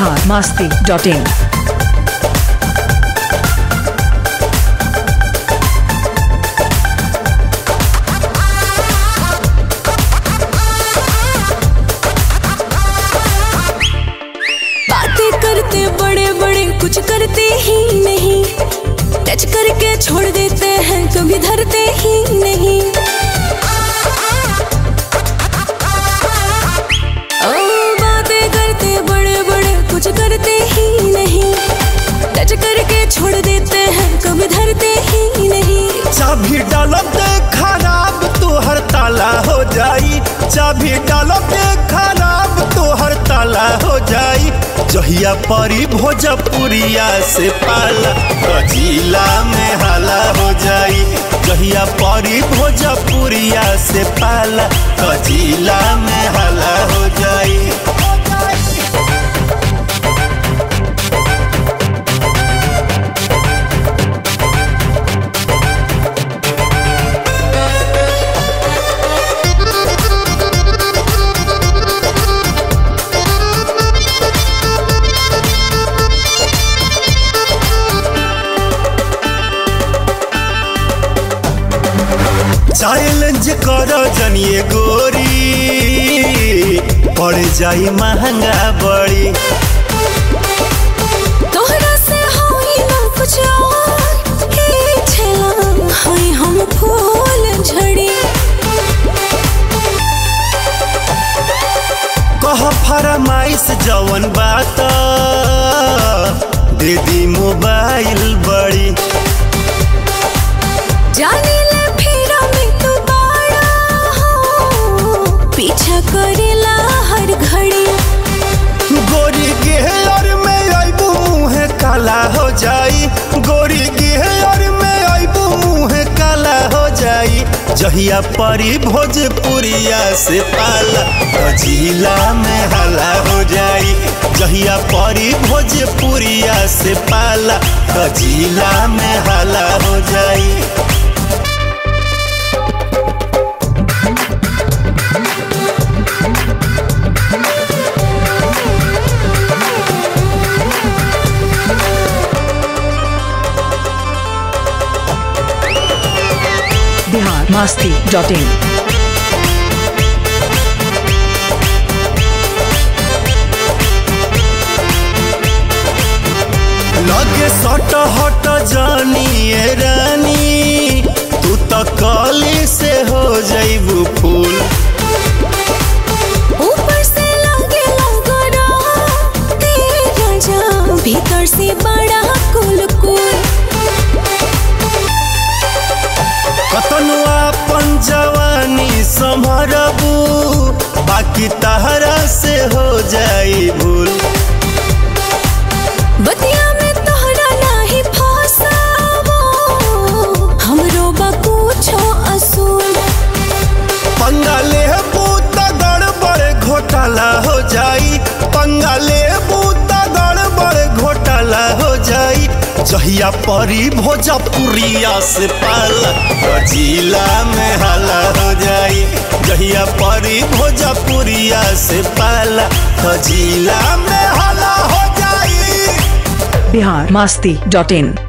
Bihar Masti dot in बातें करते बड़े बड़े कुछ करते ही नहीं टच करके छोड़ देते हैं कभी धरते ही नहीं ओ बातें करते बड़े बड़े कुछ करते ही नहीं टच करके छोड़ देते हैं कभी धरते ही नहीं चाबी डालब ते खराब तोहर ताला हो जाई चाबी डालब ते खराब तोहर ताला हो जाई जहिया परी भोजपुरिया से पाला कजीला में हाला हो जाई जहिया परी भोजपुरिया से पाला कजीला में हाला हो जाई चैलेंज करो जनिए गोरी पड़ जाई महंगा बड़ी तोहरा से होई ना कुछ और हे छला होई हम फूल झड़ी कह फरमाइश जवन बात दे दी मोबाइल बड़ी जाने ले फेरा में तू बाड़ा हो पीछा करेला हर घड़ी गोरी गेहर में अबू मुँह काला हो जाई गोरी गेहर में अबू मुँह काला हो जाई जहिया परी भोजपुरिया से पाला तो जिला में हला हो जाई जहिया परी भोजपुरिया से पाला तो जिला में हला हो जाई बिहार मास्ती डॉट इन लगे सट हट जानिए रानी तू तो कली से हो जाइबू फूल ऊपर से लागे लगरा तेरा जा भीतर से बड़ा कुल कुल कतनो अपन जवानी संभरबू बाकी तहरा से हो जाई भूल बतिया में तोहरा नाही फसावो हमरो बा कुछो असूल पंगाले बूत गड़बड़ घोटाला हो जाई पंगाले बूत गड़बड़ घोटाला हो जाई जहिया परी भोजपुरिया से पाला तो जिला में हाला हो जाई जहिया परी भोजपुरिया से पाला तो जिला में हाला हो जाई बिहार मास्ती डॉट इन